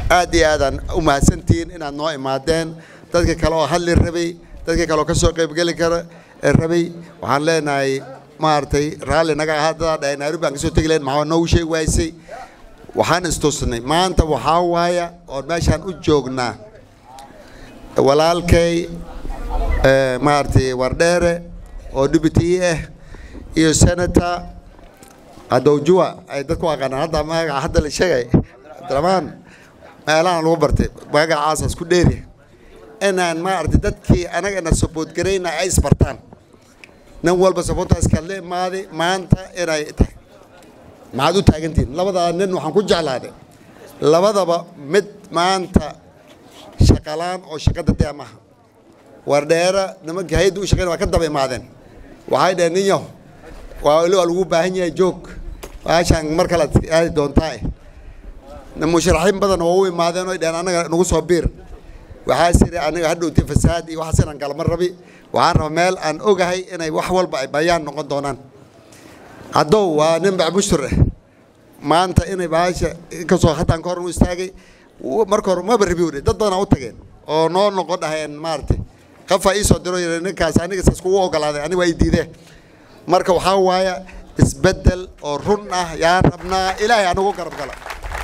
aad iyo aadaan u mahadsantihiin inaad noo imaadeen dadka kale oo hadli rabay dadka kale oo ka soo qaybgeli kara rabay waxaan leenahay maaragtay raalli naga ahaa dadaa dhahay nairobi baan kasoo tegi lahayn maxaa noogu sheegi waysay waxaan istusnay maanta waxaa waaya oon meeshaan u joognaa walaalkay maaragtay wardheere oo deputy ah iyo senator adowjua ay dadku aqaanaan hadda magaca hadda la sheegay abdiramaan meelahan lagu bartay magacaasaas ku dheeri inaan maaragtay dadkii anagana support garayna ay isbartaan nin walba supportaas kaadla imaaday maanta inay tahay maxaad u taagantihiin labadaa nin waxaan ku jeclaaday labadaba mid maanta shaqalaan oo shaqada dee maaha wardheera nimankii hay-adda u shaqeyn waa ka daba imaadeen waxay dhaheen nin yaho waa weli waa lagu baahan yahay joog baashaan mar kale ad aadi doontaa musharaxiin badan oo u imaadeen oy dhaheen annaga nagu soo biir waxaas iri aniga hadhowtay fasaad iyo waxaas inaan galma rabi waxaan raba meel aan ogahay inay wax walba ay bayaan noqon doonaan haddow waa nin bacbushur ah maanta inay baasha inkastoo haddaan ka hor u istaagay marka hore maba rabi wuri dad badanaa u tageen oo noo noqon dhaheen maaragtay qafaa ii soo diro yiri ninkaas aniga saas kugu ogolaaday aniga waa ii diidee marka waxaa waaya isbeddel oo run ah yaa rabnaa ilaahay anagu garab gala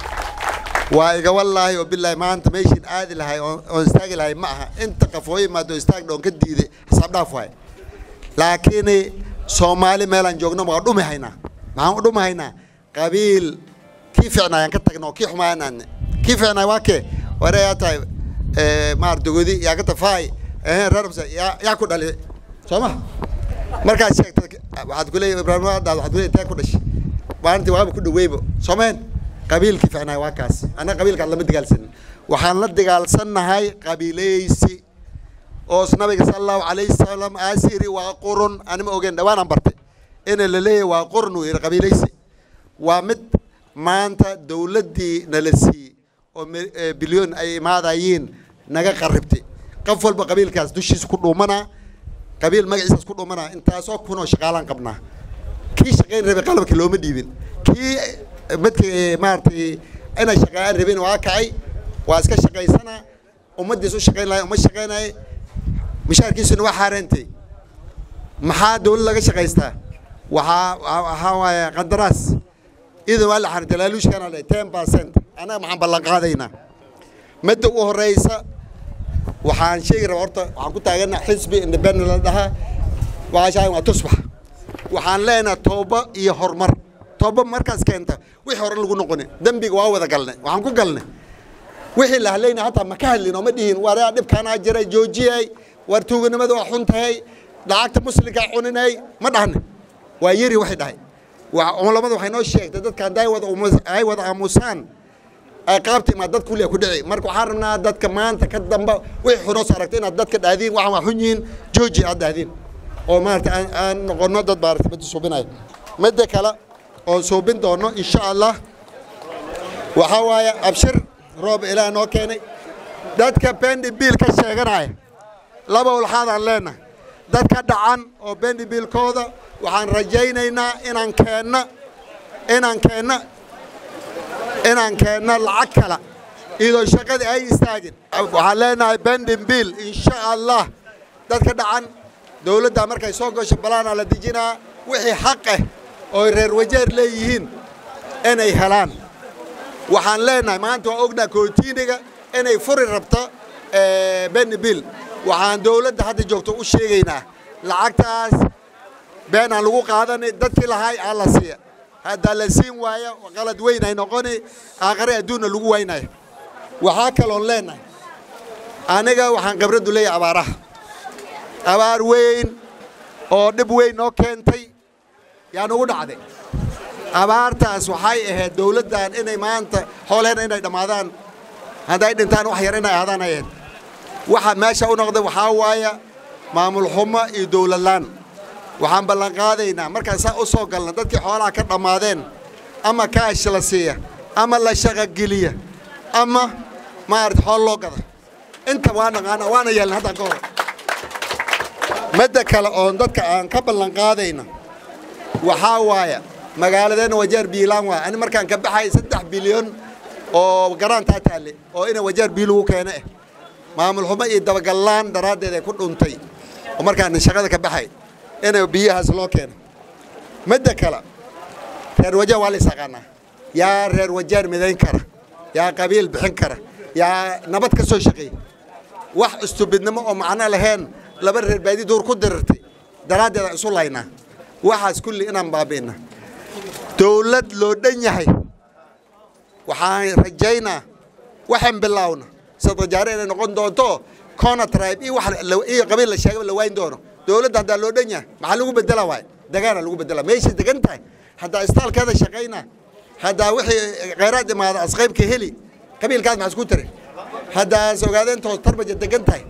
waa iga wallaahi oo bilaahi maanta meeshiin aadi lahay oon istaagi lahay ma aha inta qafooyo imaado istaag dhoon ka diiday xisaab dhaaf waay laakiin soomaali meelaan joogno waa dhumi haynaa maxaan u dhumi haynaa qabiil kii ficnaayaan ka tagno kii xumaanaan kii ficnaay waa kee ware yaa tahay maar dogodi yaa ka tafaay reerbsa yaa yaa ku dhali soo ma markaad sheegta waxaad ku leeyahay ibraahim adaad waxaad ku leeyahay tee ku dhashay maalintii waaba ku dhaweybo soomeen qabiilkii ficnaay waa kaas annaga qabiilkaad lama dagaalsanin waxaan la dagaalsannahay qabiilaysi oo nabiga sala allahu calayhi wasalam aas yidhi waa qurun anima ogeyn dhawaanaan bartay ina la leeyahay waa qurun uu yidhi qabiilaysi waa mid maanta dowladdii nala siiyey oo bilyoon ay imaadayiin naga qarribtay qof walba qabiilkaas dushiisa ku dhuumanaa qabiil magaciisaas ku dhuumanaa intaasoo kunoo shaqaalaan qabnaa kii shaqayn rabay qalabka looma dhiibin kii midkii maaragtay inay shaqeeyaan rabin waa kacay waa iska shaqaysanaa ummaddiis u shaqayn lahay uma shaqaynaya mishaarkiisuna waa xaareentay maxaa dowlad laga shaqaystaa waxaa waxaa waaye qandaraas idan waa la xaarintay laaluushkana le ten percent annaga maxaan ballan qaadaynaa midda u horeysa waxaan sheegi rabaa horta waxaan ku taaganaa xisbi independent la dhahaa waxaa shaagan waa tusbax waxaan leenahay tooba iyo horumar tooba markaas keenta wixii hore lagu noqoni dembiga waa wada galnay waxaan ku galnay wixii la hadlayna hataa ma ka hadlin oo ma dhihin waraa dhibkaanaa jiray joojiyay war tuuganimada waa xun tahay lacagta muslimkaa cuninay ma dhahne waa yari waxay dhahay culamada waxay noo sheegtay dadka hadday wada ay wada aamusaan ay qaabta imaad dad kuliya ku dhici marka waxaan rabnaa dadka maanta ka damba wixii xunoos aragtay inaad dadka dhahdiin waxaan waa xun yihiin jooji aad dhahdiin oo maarata aan aan noqono dad maarata midda suubinaya midda kale oon suubin doono insha allah waxaa waaye abshir roob ilaah noo keenay dadka bendi biil ka sheeganaya laba ulxaadaan leenahay dadka dhacan oo bendi biilkooda waxaan rajaynaynaa inaan keenna inaan keenna inaan keenna lacag kala iyadoo shaqadii ay istaagin waxaan leenahay bendin biil insha allah dadka dhacan dowladda markay soo gasho balaanaa la dejinaa wixii xaq ah oo reer wajeer leeyihiin inay helaan waxaan leenahay maanta waa ognaa kootiiniga inay furi rabto beni bill waxaan dowladda hadda joogto u sheegaynaa lacagtaas been aan lagu qaadanay dadkii lahay aa la siiya haddaa la siin waaya qalad weyn ay noqoni aakhare adduunna lagu waynaya waxaa kaloon leenahay aniga waxaan khibraddu leeyahay abaaraha abaar weyn oo dhib weyn noo keentay yaa nugu dhacday abaartaas waxay ahayd dowladdan inay maanta xoolheena inay dhammaadaan hadday dhintaan wax yar inay aadaan ay ahayd waxa meesha u noqday waxaa waaya maamul xumo iyo dowladlaan waxaan ballan qaadaynaa markaan saa u soo galna dadkii xoolaha ka dhammaadeen ama kaash la siiya ama la shaqogeliya ama maarata xool loo gada inta waa naqaana waana yeelna haddaan ka hor midda kale oon dadka aan ka ballan qaadayna waxaa waaya magaaladeenna wajeer biilaan waaya ani markaan ka baxay saddex bilyan oo garaantaa taalle oo ina wajaar biyo lagu keene eh maamul xumo iyo dabagallaan daraaddeed ay ku dhuntay oo markaan shaqada ka baxay ina biyahaas loo keeno midda kale reer wajaar waa la isaqaanaa yaa reer wajaar midayn kara yaa qabiil bixin kara yaa nabad ka soo shaqeey wax istubidnimo oo macno lahayn laba reer baadi duur ku dirirtay daraaddeed aan isu laynaa waxaas kulli inaan baabi'ina dowlad loo dhan yahay waxaan rajaynaa waxaan bilaawna sadajaare inay noqon doonto cona tribe iyo wax iyo qabiil la sheegaba la waayn doono dowladda haddaa loo dhan yahay maxaa lagu bedela waay dagaana lagu bedela meeshay degan tahay haddaa istaalkeeda shaqayna haddaa wixii khayraad imaada asqaybka heli qabiilkaas maxaa isku tiri haddaas ogaadeentood tarbaja degan tahay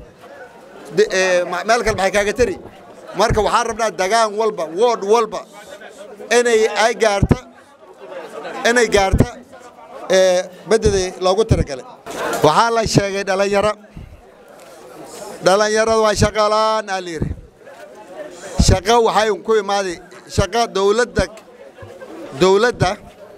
meel kale maxay kaaga tari marka waxaan rabnaa dagaan walba wood walba inay ay gaarta inay gaarta bededii loogu talagalay waxaa la sheegay dhallinyaro dhallinyarada waa shaqalaan aa la yidhi shaqo waxay ku imaaday shaqo dowladda dowladda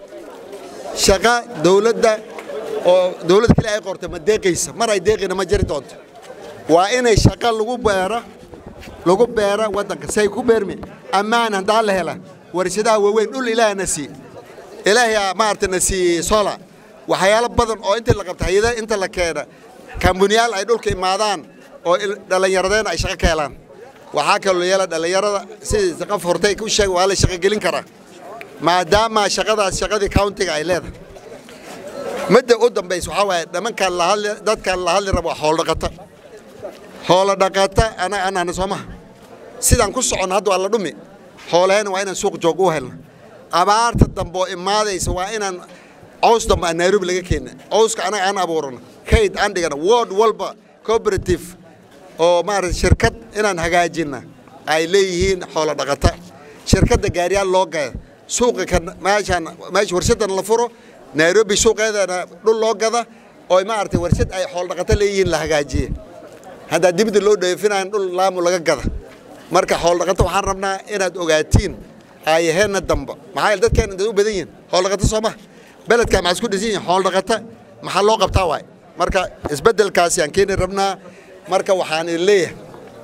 shaqo dowladda oo dowlad kale ay qortay ma deeqaysa mar ay deeqina ma jiri doonto waa inay shaqo lagu beero lagu beera waddanka say ku beermi ammaan haddaa la hela warshadaha waaweyn dhul ilaahna sii ilaahay maarata na siiyey sola waxyaalo badan oo intii la qabta hayada inta la keena kambuniyaal ay dhulka imaadaan oo dhallinyaradeen ay shaqo ka helaan waxaa kaloo yeela dhallinyarada sidii qof hortay ku sheeg waa la shaqogelin karaa maadaama shaqadaas shaqadii countiga ay leedahay midda u dambaysa waxaa waaye nimankaan la hadli dadkaan la hadli rabo waa hooldhaqata hoola dhaqata ana anana soo maha sidaan ku socon hadda waa la dhumi hoolahayna waa inaan suuq joog u helna abaarta dambe oo imaadaysa waa inaan caws dambe aan nairobi laga keena cawska anaga aan abuurano kayd aan dhigana ward walba cooperative oo maarata shirkad inaan hagaajina ay leeyihiin xoola dhaqata shirkadda gaariyaal loo gada suuqa kan meeshaan meesha warshadan la furo nairobi suuqeedana dhul loo gada oo maaragtay warshad ay xoolo dhaqato leeyihiin la hagaajiye haddaa dibadda loo dheefinayan dhul laamu laga gada marka xoolo dhaqato waxaan rabnaa inaad ogaatiin aayaheenna damba maxaa yeele dadkeena dad u badan yihin xoolo dhaqato soo maha beledkaa maxaa isku dhisan yihin xoolo dhaqata maxaa loo qabtaa waay marka isbeddelkaasi aan keeni rabnaa marka waxaan idin leeyahay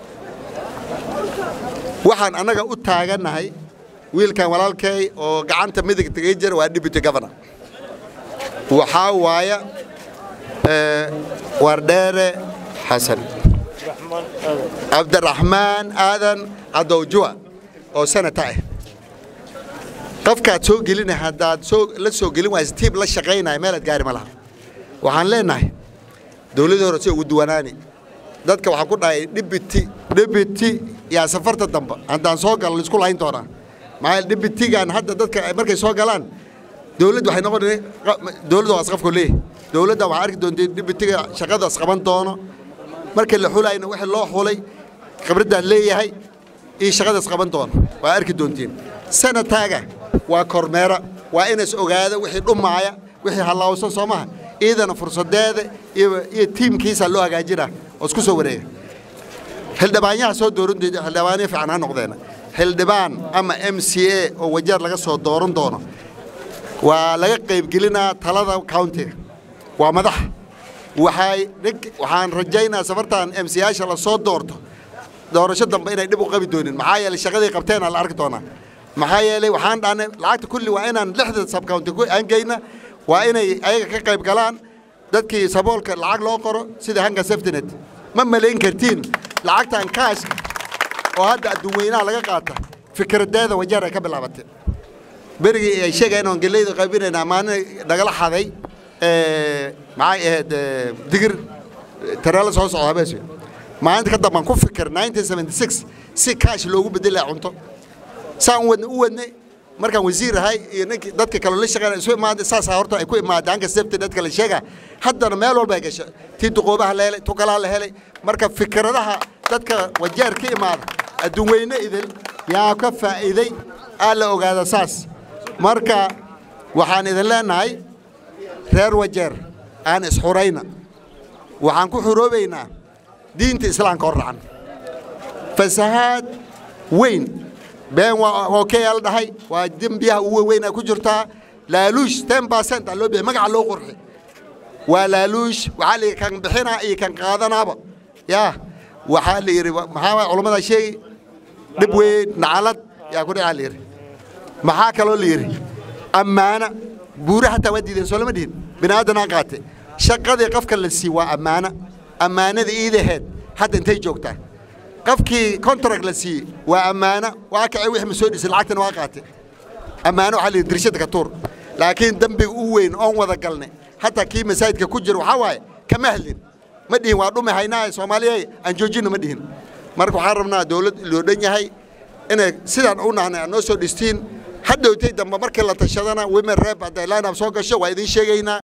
waxaan annaga u taagannahay wiilkan walaalkay oo gacanta midig tagay jira waa deputy governor waxaa waaya wardheere xasan cabdiraxmaan aadan cadowjua oo senata ah qofkaad soo gelina haddaad soo la soo gelin waysa tiib la shaqaynaya meelaad gaari ma laha waxaan leenahay dowladii hore si ugu duwanaani dadka waxaan ku dhahay dhibiti dhibiti yaa safarta dambe haddaan soo galo laisku layn doonaa maxaa dhibitigan hadda dadka markay soo galaan dowladda waxay noqon dowladda waa asqafku leeyahay dowladda waxaa arki doontay dhibitiga shaqadaas qaban doono markii la xulayna wixii loo xulay khibraddaad leeyahay iyo shaqadaas qaban doono waa arki doontiin sanataaga waa kormeera waa inays ogaada wixii dhumaaya wixii hallawsan soo maha iidana fursadeeda iyo iyo tiimkiisa loo hagaajinaa oo isku soo wareega xildhibaanyaha soo dooran doona xildhibaanyo fiican ha noqdeena xildhibaan ama m c a oo wajaar laga soo dooran doono waa laga qaybgelinaa talada countiga waa madax waxay waxaan rajaynaa safartan m c yaasha la soo doorto doorasho dambe inay dhib u qabi doonin maxaa yeelay shaqadii qabteena la arki doonaa maxaa yeelay waxaan dhahnay lacagta kulli waa inaan lixda subcounty aan geyna waa inay ayaga ka qayb galaan dadkii saboolka lacag loo qoro sida hanga saftinet ma malayn kartiin lacagtan kaash oo hadda adduunweynaha laga qaata fikradeeda wajaar ay ka bilaabatay berigii ay sheegayeen oon geleyda qaybinayna maalin nagala xaday maxay ahayd digir tareelo soo socda habees maalinta ka dambaan ku fikir 1976 si kaash loogu bedelaya cunto saan u wadna u wadnay markaan wasiir ahay iyo ninkii dadka kale la shaqeynaya isu imaaday saasaa horta ay ku imaaday hanka safety dadka la sheega haddana meel walba ay gasho tii duqoobaha la helay tukalaa la helay marka fikradaha dadka wajaar ka imaada adduun weyne idil yaa ka faa'iiday aa la ogaada saas marka waxaan idin leenahay reer wajeer aan isxurayna waxaan ku xuroobaynaa diinta islaamka hor racan fasahaad weyn been waa hokeyaa la dhahay waa dembiyaha ugu weyn ay ku jirtaa laaluush ten percent aa loo bixi magaca loo qurxi waa laaluush waxaa la yidhi kan bixinaa iyo kan qaadanaaba yaa waxaa la yidhi maxaa waay culammada sheegi dhib weyn nacalad yaa ku dhacaa la yidhi maxaa kaloo la yidhi ammaana buure xataa waa diideen soo lama dhihin bini aadanaa qaate shaqadii qofka la sii waa ammaana ammaanada iidaheed hadda intay joogtaa qofkii contract la siiyey waa ammaana waa kacay wixii ma soo dhisay lacagtana waa qaate ammaano waxaa la yidhi dirshada ka tuur laakiin dembiga u weyn oon wada galnay hataa kii masaajidka ku jira waxaa waaye kama hadlin ma dhihin waa dhumi haynaa soomaaliya aan joojinno ma dhihin marka waxaan rabnaa dowlad loo dhan yahay inay sidaan u nahnay aad noo soo dhistiin hadhowtay dambe markii la tashadana women rep hadday line up soo gasho waa idiin sheegaynaa